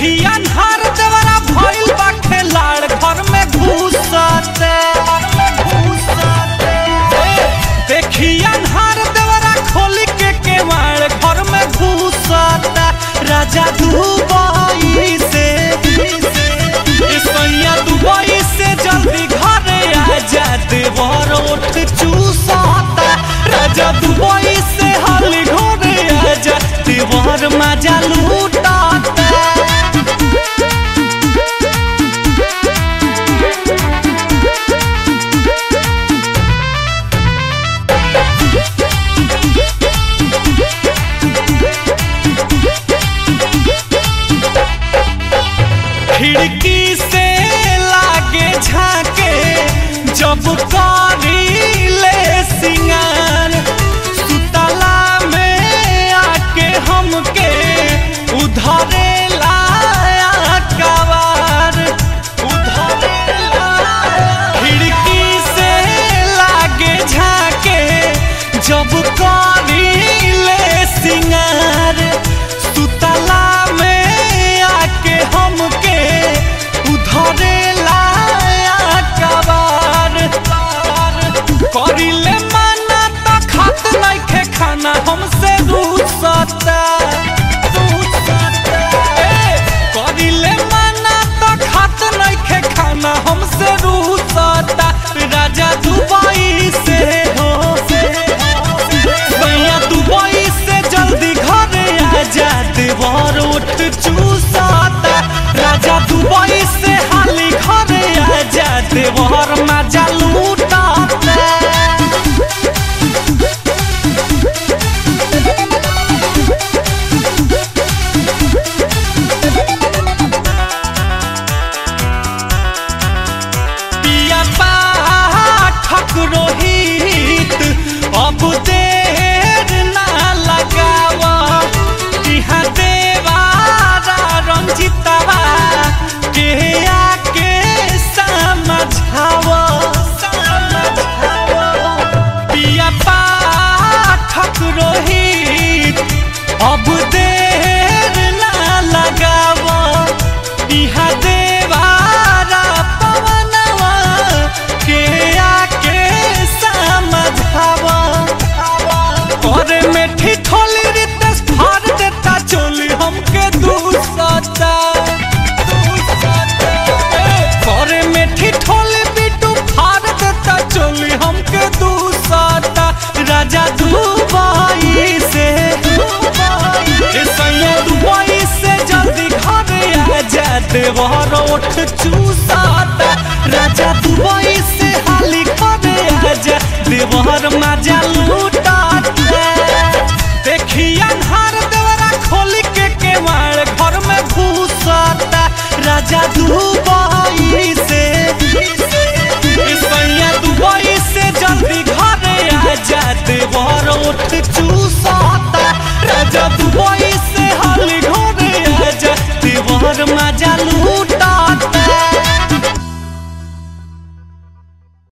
देखी अन्हार देवरा भइल बा खेलाड़ घर में घुसते देखी अन्हार देवरा खोली के केवाड़ घर में घुसता राजा दुबई से ए सैया दुबई से जल्दी घरे आ जा देवर ओठ चूसता राजा दुबई से हाली घरे आ जा देवर मजा लूटाता खिड़की से लागे झाके जब करी ले सिंगार सुतला में आके हमके उधरे लाया कवार उधरे लाया खिड़की से लागे झाके जब करी ले सिंगार सुतला में आके हमके उधरे लाया कबार करिले माना त खात नइखे खाना हमसे रूसता ए, करिले माना त खात नइखे खाना हमसे रूसता राजा दुबई से हो भैया दुबई से जल्दी घरे आ जा देवर उठ चूसता राजा दुबई से हाली घरे आ जा देवर मजा लूटाता पिया पाठक रोहित अब देर ना लगावा इहाँ देवारा रंजितवा के आके समझावा समझावा पिया पाठक रोहित अब देर ना लगावा इहाँ देवारा पवनवा के आके समझावा और में ठिठोली रितेश फाड़ देता चोली हमके दूसता करे में ठिठोली बिटू फाड़ देता चोली हमके दूसता राजा दुबई से ए सैया दुबई से जल्दी घरे आ जा देवर ओठ चूसता राजा दुबई से हाली घरे आ जा देवर मजा लूटाता देखी अन्हार देवरा खोली के केवाड़ घर में घुसता राजा दुबई